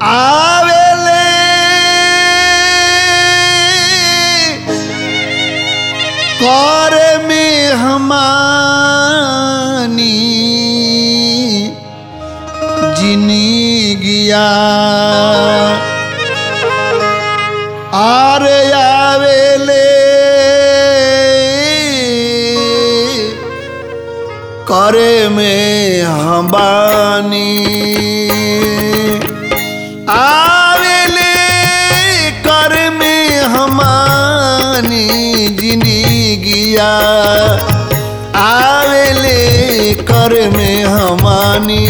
आवेले कर में हमानी जिनी गिया आर आवेले करे में हमानी आवेले कर में हमानी जिनी गिया आवेले कर में हमानी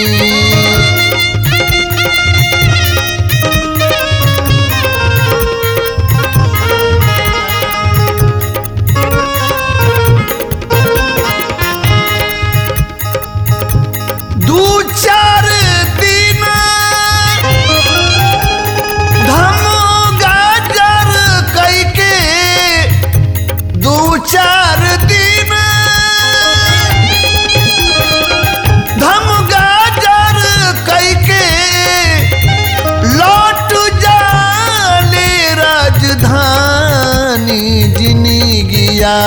दू चार दिन धम गाजर कैके दू चार दिन धम गाजर कैके लौट जाले राजधानी जिनी गिया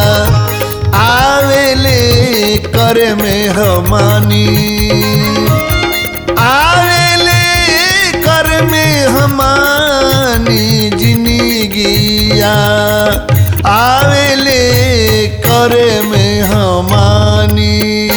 आवेले कर में हमानी आवेले कर में हमानी जिनी गिया आवेले कर में हमानी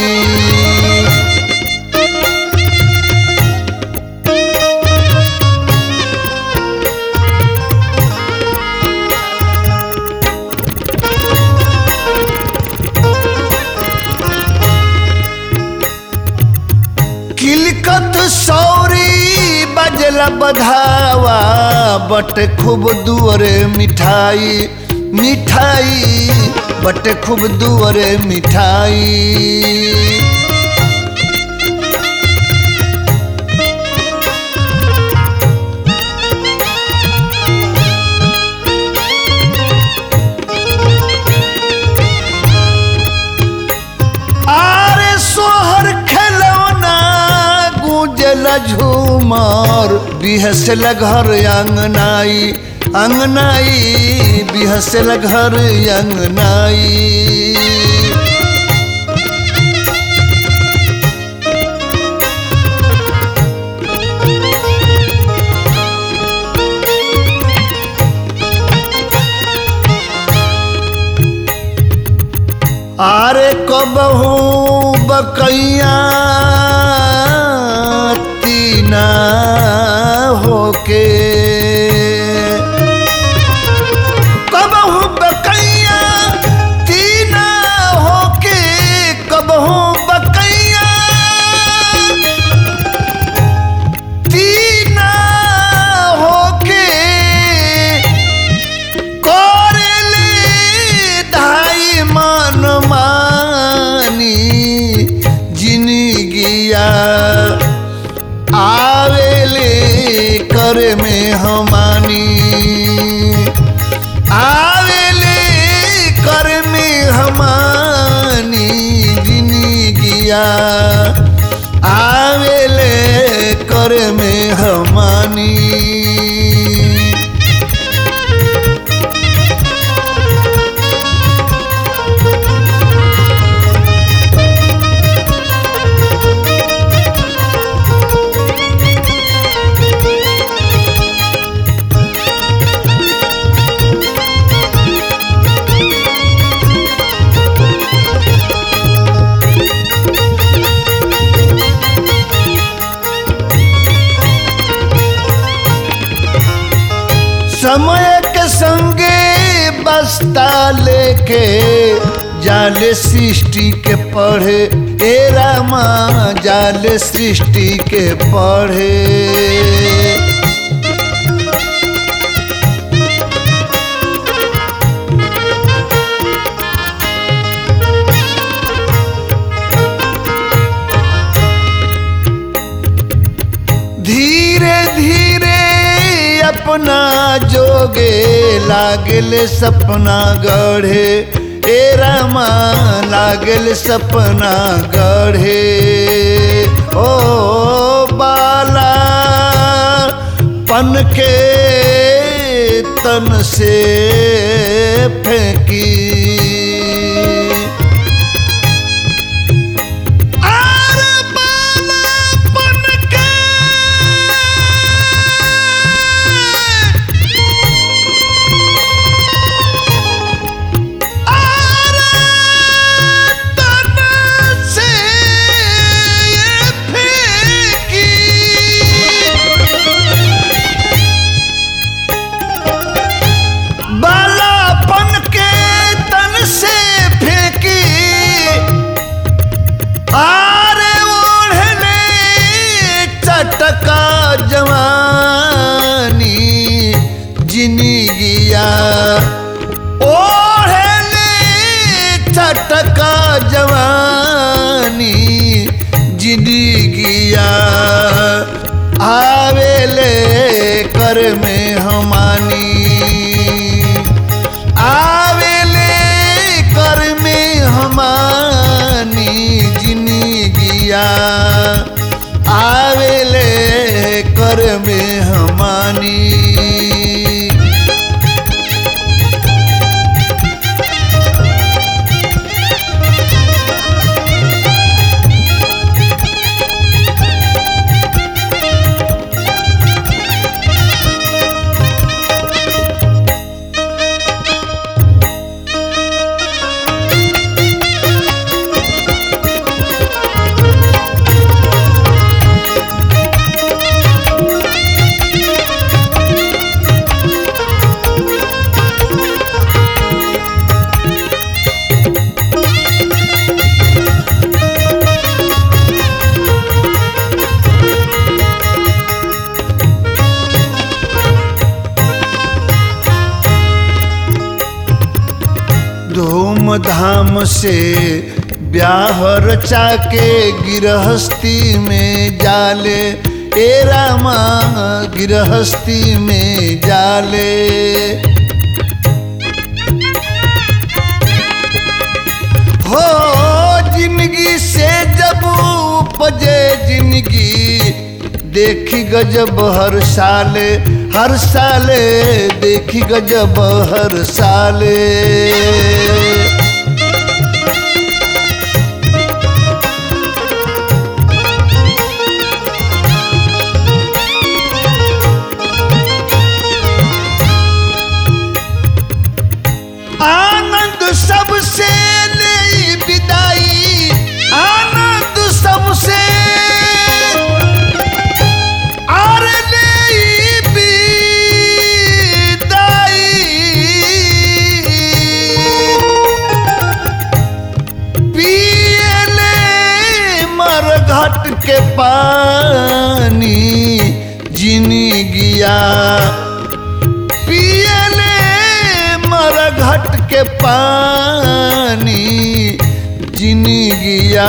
किलकत सौरी बजला बधावा बट खूब दुअरे मिठाई मिठाई बट खूब दुअरे मिठाई आरे सोहर खेलौना गूंजल झूमर बिहसल घर अंगनाई अंगनाई बिहसल घर अंगनाई आरे कबहू बकैया तीना होके कबहू बकैया तीना होके कबहू बकैया तीना होके करेले ढाई मन मानी जिनगिया आवेले कर में हमानी आवेले कर में हमानी जिनगिया आवेले कर में हमानी समय के संगे बस्ता लेके जाले सृष्टि के पढ़े ए रामा जाले सृष्टि के पढ़े धीरे धीरे अपना जोगे लागल सपना गढ़े ए रामा लागल सपना गढ़े ओ बाला पन के तन से फेंकी आर बालापन के आर तन से फेंकी बालापन के तन से फेंकी आरे ओढ़ले चटका जवानी जिंदगिया ओढ़ले चटका जवानी जिंदगिया आवेले कर में हमानी आवेले कर में हमानी जिंदगिया आवेले कर में हमानी धूमधाम से ब्याह रचा के गिरहस्ती में जाले ए रामा गिरहस्ती में जाले हो जिंदगी से जब उपजे जिंदगी देखी गजब हर साले हर साले देखी गजब हर साले आनंद सबसे ले विदाई आनंद सबसे और ले विदाई पियले मर घट के पानी जिंदगिया पियले मर घट के पानी जिंदगिया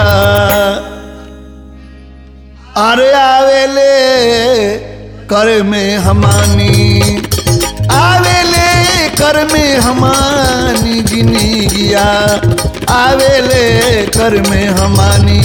अरे आवेले कर में हमानी आवेले कर में हमानी जिंदगिया आवेले कर में हमानी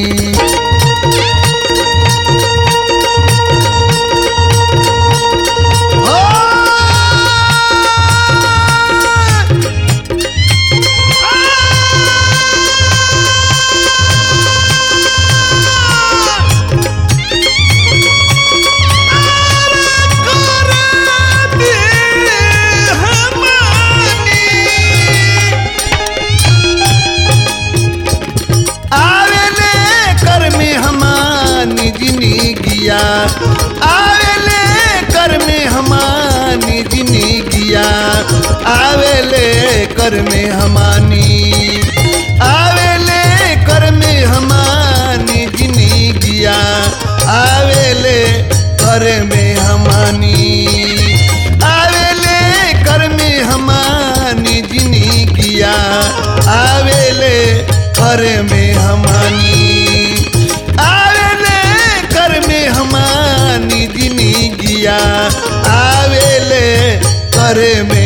आवेले कर में हमानी जिंदगिया आवेले कर में हमानी जिंदगिया आवेले कर में हमानी आवेले कर में हमानी जिंदगिया आवेले कर में हमानी आवेले कर में हमानी जिंदगिया आवेले कर में हमानी आवेले कर में हमानी जिंदगिया आवेले कर में